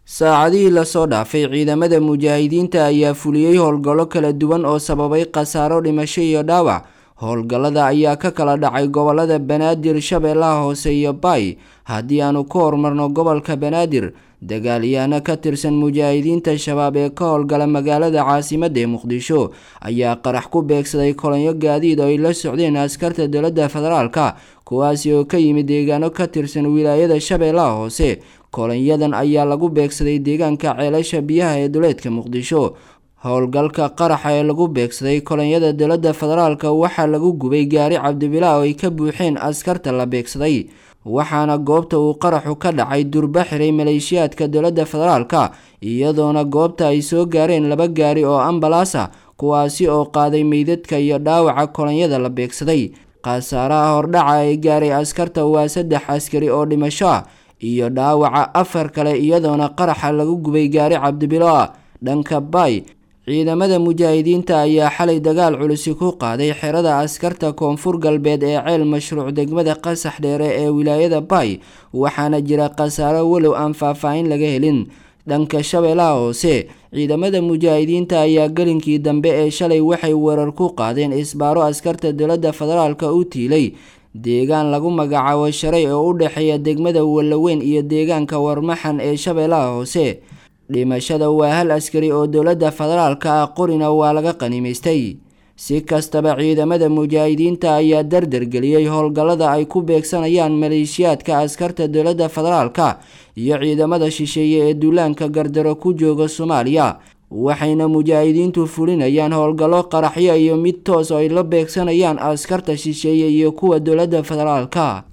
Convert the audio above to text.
saacadihii lasoo dhaafay ciidamada mujaahidiinta ayaa fuliyey howlgallo kala duwan oo sababay khasaaro dhimasho iyo dhaawac howlgallada ayaa ka kala dhacay gobolada banaadir shabeellaha hoose iyo baay haddii aanu ku horumarno gobolka banaadir dagaalyahanno ka tirsan mujaahidiinta shabaab ee ka howlgala magaalada caasimadda ee muqdisho ayaa qarax ku beegsaday kolonyo gaadiid oo ay la socdeen askarta dowladda federaalka kuwaasi oo ka yimid deegaano ka tirsan wilaayada shabeellaha hoose kolonyadan ayaa lagu beegsaday deegaanka ceelasha biyaha ee duleedka muqdisho howlgalka qaraxa ee lagu beegsaday kolonyada dowladda federaalka waxaa lagu gubay gaari cabdibilaa oo ay ka buuxeen askarta la beegsaday waxaana goobta uu qaraxu ka dhacay durba xiray maleeshiyaadka dowladda federaalka iyadoona goobta ay soo gaareen laba gaari oo ambalaas ah kuwaasi oo qaaday meydadka iyo dhaawaca kolonyada la beegsaday khasaaraha hordhaca ee gaaray askarta waa saddex askari oo dhimasho ah iyo dhaawaca afar kale iyadoona qaraxa lagu gubay gaari cabdibilo ah dhanka baay ciidamada mujaahidiinta ayaa xalay dagaal culisi ku qaaday xerada askarta koonfur galbeed ee ceel mashruuc degmada qasax dheere ee wilaayada baay waxaana jira khasaaro walow aan faahfaahin laga helin dhanka shabeellaha hoose ciidamada mujaahidiinta ayaa gelinkii dambe ee shalay waxay weerar ku qaadeen isbaaro askarta dowladda federaalka u tiilay deegaan lagu magacaabo sharay oo u dhexeeya degmada wallaweyn iyo deegaanka warmaxan ee shabeellaha hoose dhimashada waa hal askari oo dowladda federaalka ah qorina waa laga qanimaystay si kastaba ciidamada mujaahidiinta ayaa dardargeliyey howlgallada ay ku beegsanayaan maleeshiyaadka askarta dowladda federaalka iyo ciidamada shisheeye ee duulaanka gardaro ku jooga soomaaliya waxayna mujaahidiintu fulinayaan howlgallo qaraxyo iyo mid toos oo ay la beegsanayaan askarta shisheeye iyo kuwa dowladda federaalka